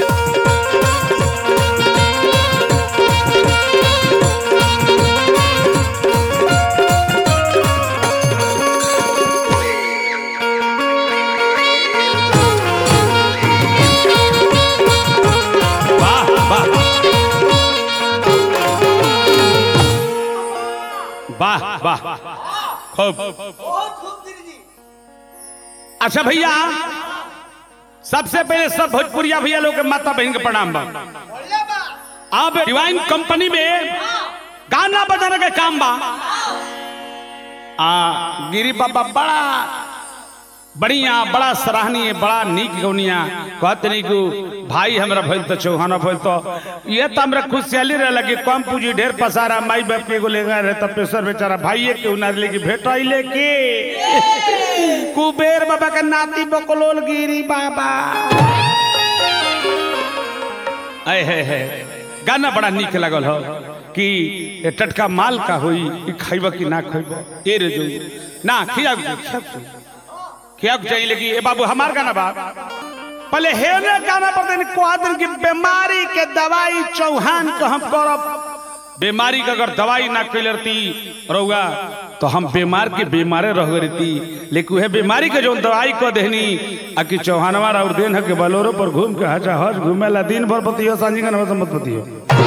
वाह वाह वाह वाह खूब बहुत खूब गिरी जी अच्छा भैया सबसे पहले सब भोजपुरिया भैया लोग के माता बहन के प्रणाम बा बढ़िया बा अब डिवाइन कंपनी में गाना बजाने का काम बा आ गिरी बाबा बड़ा बढ़िया बड़ा सराहनीय बड़ा नीक गौनिया कहते नहीं कि भाई हमरा भइल तो चौहाना भइल तो ये तो हमरा खुशहाली रहे लगे कम पूंजी ढेर पसारा माई बाप के एगो लेगा रहे तो पेशर बेचारा भाइये के उनार लेके भेटाइले के कुबेर बाबा के नाती बकलोल गिरी बाबा आए है है गाना बड़ा नीक लगल हो कि ए टटका माल का होई ई खाइब कि ना खाइब ए रे जो ना खिया खिया चाहिए लेकिन ए बाबू हमार गाना बा पहले हेने गाना पर दिन कह दिन कि बीमारी के दवाई चौहान को हम करब बीमारी के अगर दवाई ना कैल रहती रहुआ तो हम बीमार के बीमारे रह रहती लेकिन वह बीमारी के जो दवाई को देनी आ कि चौहानवा और दिन है के बलोरो पर घूम के हजा हज घूमेला दिन भर पतियो सांझी का नमस्ते मत पतियो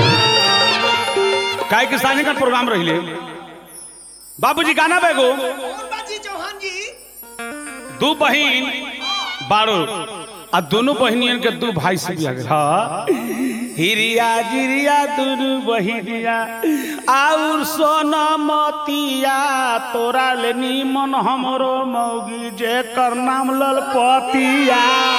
काहे कि सांझी का प्रोग्राम रहिले बाबूजी गाना बेगो कौन बाजी चौहान जी दू बहन बारो आ दोनों बहनियन के दू भाई से बिया गेल हाँ हिरिया जिरिया दुनु बहिनिया आउर सोना मतिया तोरा ले निमन हमरो मौगी जे कर नाम ललपतिया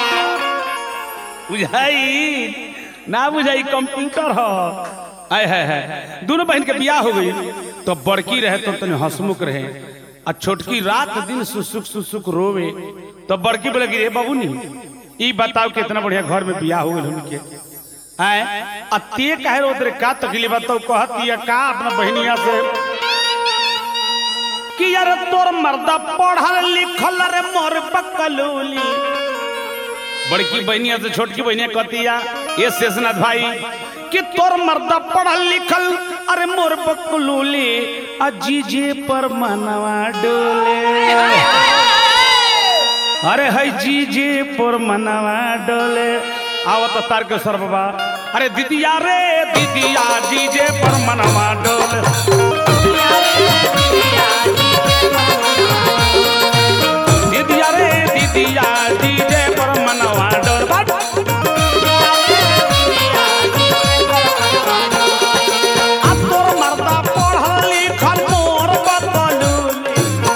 बुझाई ना बुझाई कंप्यूटर हो आय है है दोनों बहन के बियाह हो गई तो बड़की रहे तो तने हंसमुख रहे आ छोटकी रात दिन सुसुक सुसुक रोवे तो बड़की बोले कि रे बाबू नी ई बताओ कितना बढ़िया घर में बियाह हो गइल उनके आय आ ते काहे रो तेरे का तकलीफ बताओ कहती है का अपना बहनिया से कि यार तोर मर्दा पढ़ल लिखल रे मोर पकलूली बड़की बहनिया से छोटकी बहनिया कहतिया ये शेषनाथ भाई कि तोर मर्दा पढ़ल लिखल अरे मोर बकलूली अजीजे पर मनवा डोले अरे है जीजे पर मनवा डोले आवत तार के सर बाबा अरे दीदिया रे दीदिया जीजे पर मनवा डोले दीदिया रे दीदिया जीजे पर मनवा डोले बट आ तोर मर्दा पढ़ल लिखल मोर बकलूली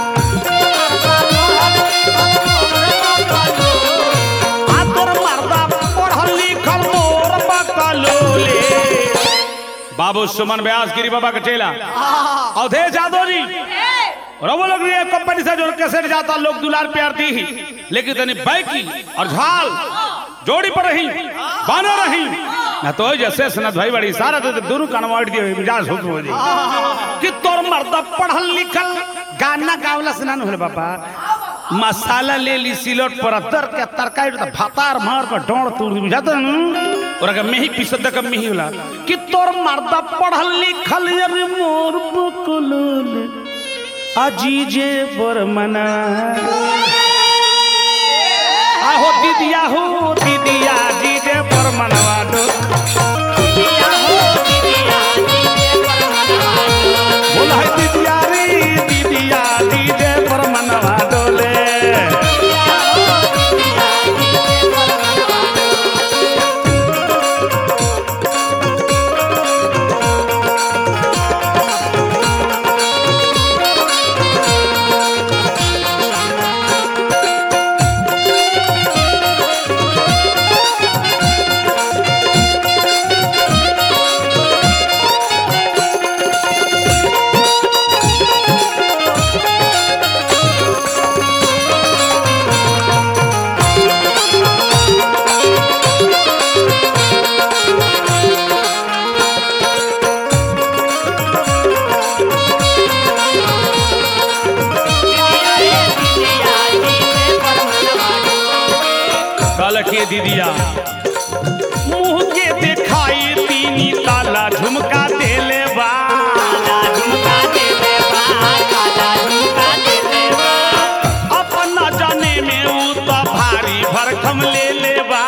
आ तोर मर्दा पढ़ल लिखल मोर बकलूली बाबू सुमन व्यास गिरी बाबा का चेला अवधेश यादव जी और वो लोग ये कंपनी से जो कैसेट जाता लोग दुलार प्यार दी ही लेकिन तनी बैकी और झाल जोड़ी पर रही बानो रही ना तो जैसे सनत भाई बड़ी सारा तो दोनों कनवाट दिए मिजाज हो हो जी कि तोर मर्द पढ़ल लिखल गाना गावला से ना होले बाबा मसाला ले ली सिलोट पर दर के तरकारी तो भातार मार कर डोड़ तोड़ दी बुझाता न और अगर मेही पिसद का मेही होला कि तोर मर्द पढ़ल लिखल अरे मोर बकुलुल अजीजे पर मना आहो दीदिया हो दीदिया जीजे पर मनवा दो बोला है दीदिया रे दीदिया जीजे पर मनवा डोले कल के दीदिया भरकम ले ले बा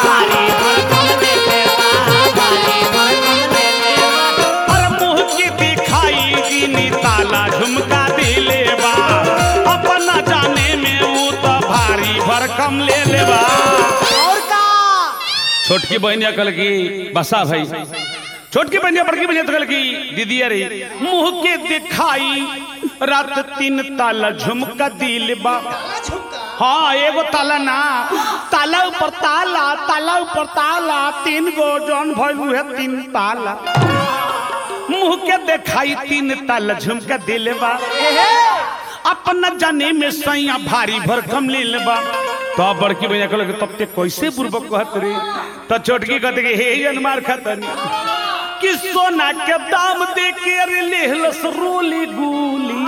और मुंह की दिखाई दीनी ताला झुमका दिले बा अपना जाने में ऊ तो भारी भरकम ले ले बा और का छोटकी बहनिया कल की बसा भाई छोटकी बहनिया बड़की बहनिया तो कल की दीदी अरे मुंह के दिखाई रात तीन ताला झुमका दिल बा काला झुमका हाँ एगो ताला ना ताला ऊपर ताला ताला ऊपर ताला तीन गो जौन भइल है तीन ताला मुंह के दिखाई तीन ताला झुमका दिल बा अपना जाने में सैया भारी भरकम ले बा तो अब बड़की भैया कहल तब ते कैसे बुर्बक कहत रे तो छोटकी कहते कि हे जनमार खतनी कि सोना के दाम दे के अरे लेहलस रोली गुली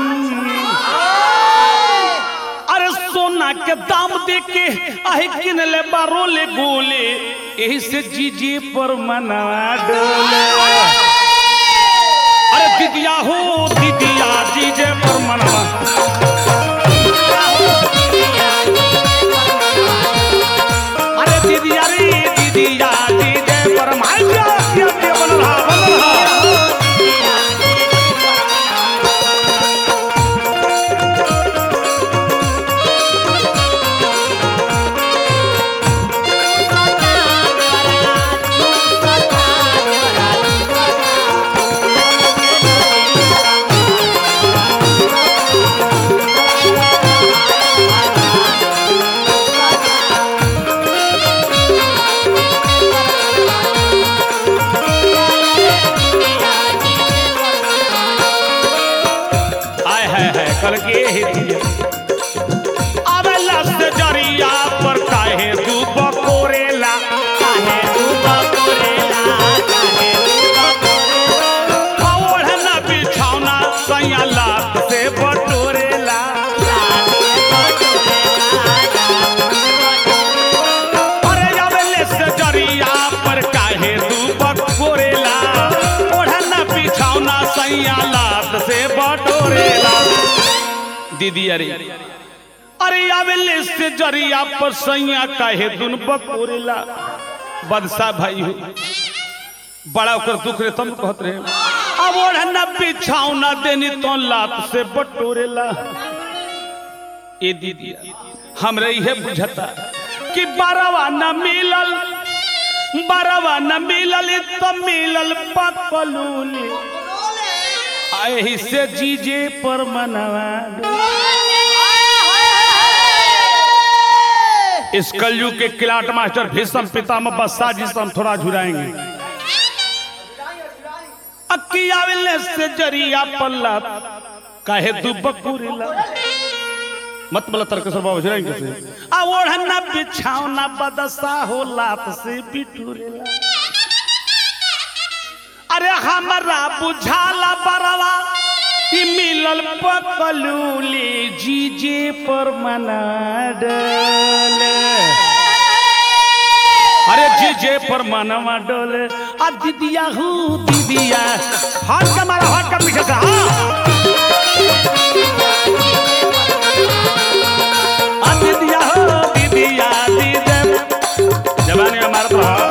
अरे सोना के दाम दे के आहे किन ले बारो ले गोले यही से जीजे पर मनवा डोले अरे दीदिया हो दीदिया जीजे पर मनवा अरे दीदिया रे दीदिया जीजे पर माय क्या क्या क्या बन रहा बन रहा आय है है कल के ही दिया अबे लस्त जरिया पर काहे तू बकोरेला काहे तू बकोरेला काहे तू बकोरेला ओढ़ना बिछौना सैया लात से बटोरेला अरे अबे लस्त जरिया पर काहे तू बकोरेला ओढ़ना बिछौना सैया लात से बटोरेला दीदी अरे अरे आवेले से जरिया पर सैया काहे दुन बकोरेला बदसा भाई हो बड़ा ओकर दुख रे तुम कहत रहे अब ओढ़ना बिछावना देनी तो लात से बटोरेला ए दीदी हमरे इहे बुझता कि बारवा न मिलल बारवा न मिलल तो मिलल पकलूली आही से जीजे पर मनवा इस कलयुग के किलाट मास्टर भीषम पितामह बस्सा जी से हम थोड़ा झुराएंगे अक्कियाविले से जरिया पल्ला काहे दुबकुरिला मत बोला तर्क से बाबू झुराएंगे कैसे आ ओढ़ना बिछावना बदसा हो लात से बिटुरेला अरे हमरा बुझाला बरवा ई मिलल पकलूली जीजे पर मना डले अरे जीजे पर मनवा डोले आ दीदिया हूँ दीदिया हाथ का मारा हाथ का पीछे से हाँ आ दीदिया हो दीदिया दीदे जवानी में मारत रहा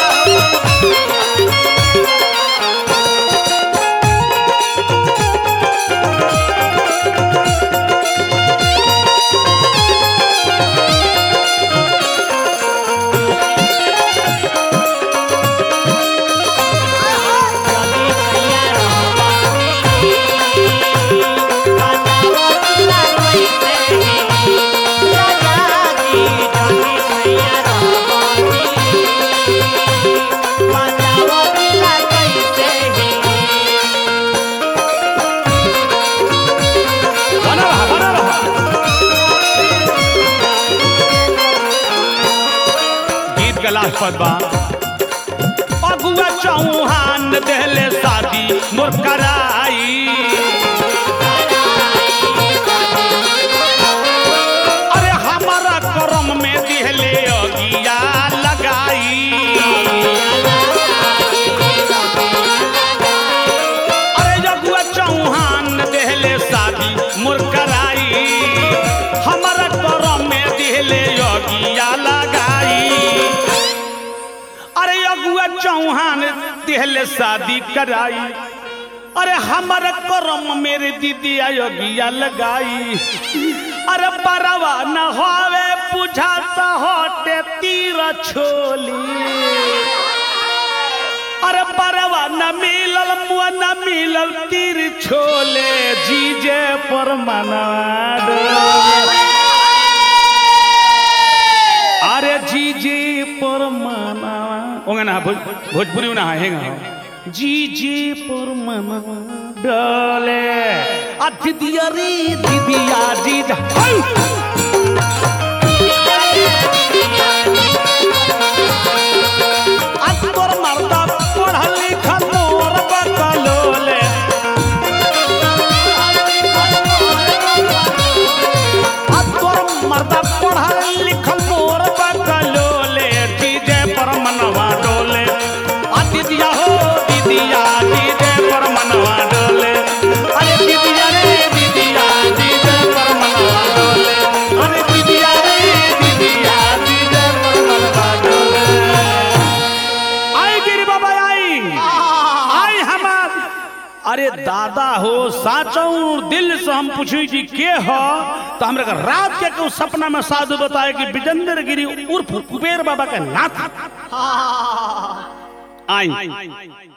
बना रहा बना रहा गीत का लास्ट पद बा अगुआ चौहान देहले शादी मोर कराई अरे हमारा करम में दिहले अगिया लगाई अरे जगुआ चौहान देहले शादी मोर कराई हमारा करम में दिहले अगिया लगा मुआ चौहान दिहले शादी कराई अरे हमारा करम मेरे दीदी अयोगिया लगाई अरे बरवा न होवे बुझाता होटे तीर छोली अरे बरवा न मिलल मुआ न मिलल तीर छोले जीजे पर मना डोले। अरे जीजे पर मना ओंगे ना भोज, भोजपुरी में ना हेंगा जीजे पर मना डोले आ दीदिया रे दीदिया जीजा हाय! आ तोर मर्दा पढ़ल लिखल मोर बकलोले आ तोर मर्दा पढ़ल लिखल मोर बकलोले डीजे पर मनवा डोले आ दीदिया हो दीदिया डीजे पर मनवा डोले अरे दीदिया रे दीदिया डीजे पर मनवा डोले अरे दीदिया रे दीदिया डीजे पर मनवा डोले आई गिरी बाबा आई आई हमार अरे दादा हो साचौ दिल से हम पूछी जी के हो तो हमरा के रात के के सपना में साधु बताए कि विजेंद्र गिरी उर्फ कुबेर बाबा के नाथ आई